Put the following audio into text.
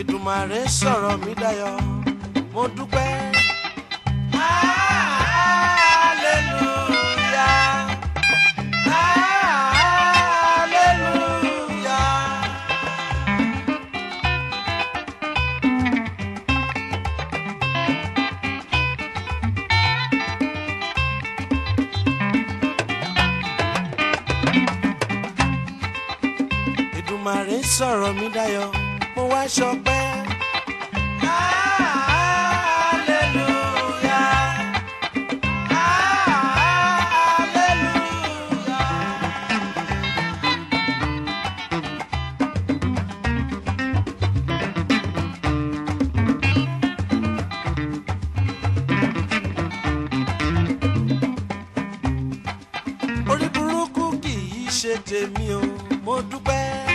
Èdùmàrè sọ̀rọ̀ mi dayọ̀ mo dúpẹ́. Hallelujah. Hallelujah. Èdùmàrè sọ̀rọ̀ mi dayọ̀ mo wá ṣọpẹ́. Hallelujah. Hallelujah. orí burúkú kì í ṣe tèmi o mo dúpẹ́.